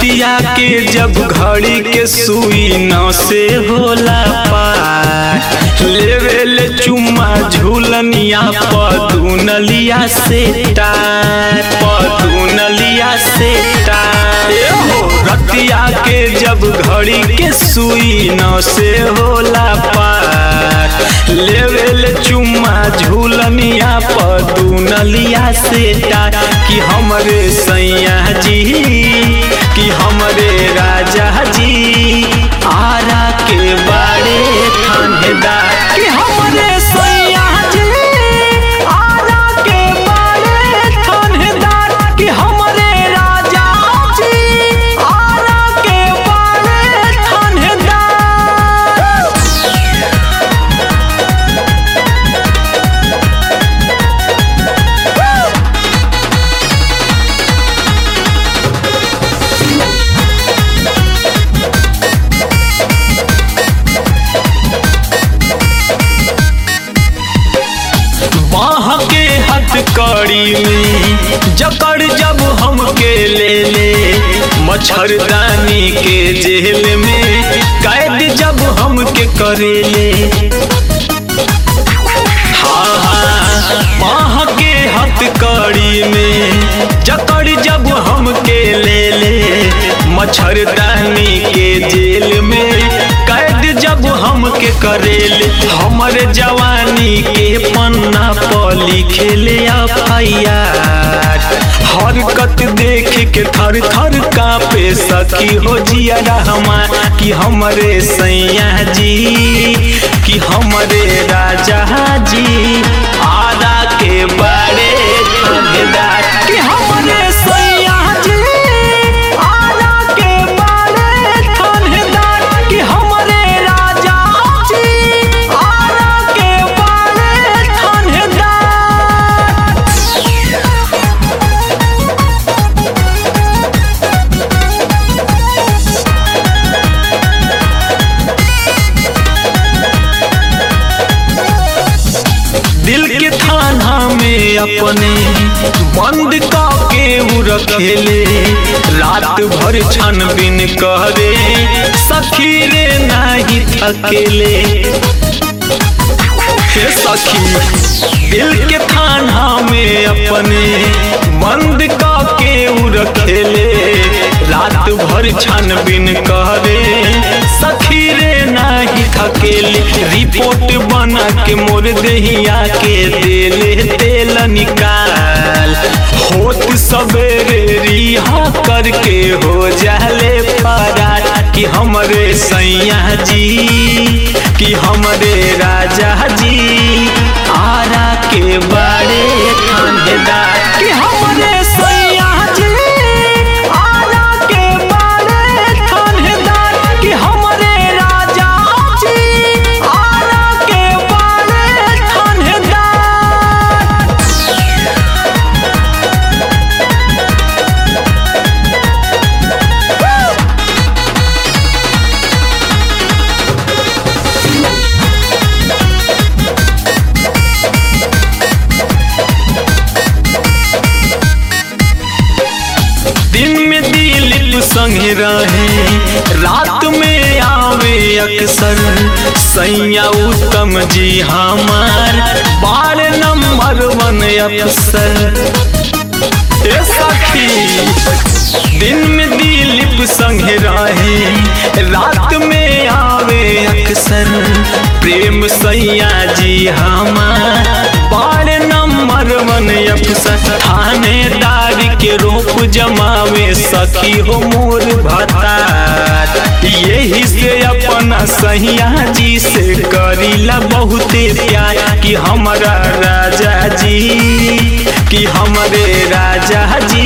रतिया के जब घड़ी के सुई न से होला पार लेवे ले चुम्मा झूलनिया पदुनलिया से टार पदुनलिया से टार ए हो रतिया के जब घड़ी के सुई न से होला पार लेवे ले चुम्मा झूलनिया पदुनलिया से टार कि हमरे सैया जी कि हमरे राजा जी आरा के बाड़े थानेदार कि हमरे सैया जी आरा के बाड़े थानेदार कि हमरे राजा जी आरा के बाड़े थानेदार बाह के हथकड़ी में जकड़ जब हमके ले ले मच्छरदानी के जेल में कैद जब हमके करे ले हाँ हाँ बाह के हथकड़ी में जकड़ जब हमके ले ले मच्छरदानी के जेल में कैद जब हमके करेले हमर जवानी के पन्ना पर लिखेले एफआईआर हरकत देख के थर थर कापे सखी हो जिया रहमा कि हमरे सैया जी कि हमरे राजा जी आदा के बड़े थानेदार कि हमरे सैया जी आदा के बड़े थानेदार कि हमरे राजा जी आदा के बड़े थानेदार दिल के थाना में अपने बंद के उ रखेले रात भर छानबीन करे सखी रे नाही थकेले हे सखी दिल के थाना में अपने बंद के उ रखेले रात भर छानबीन करे सखी रे नाही थकेले रिपोर्ट बना के मोर दहिया के देले तेल निकाल होत सवेरे रिहा करके हो जाले फरार कि हमरे सैया जी कि हमरे राजा जी आरा के बड़े थानेदार कि हमरे सैया जी आरा के बड़े थानेदार कि हमरे राजा जी आरा के बड़े थानेदार दिन में दिलीप संगे रहे रात में आवे अक्सर सैया उत्तम जी हमार बार नंबर वन अफसर ए सखी दिन में दिलीप संगे रहे रात में आवे अक्सर प्रेम सैया जी हमार बार नंबर वन अफसर थानेदार के रूप जमावे सखी हो मोर भतार यही से अपना सैया जी से करीला बहुते प्यार कि हमारा राजा जी कि हमरे राजा जी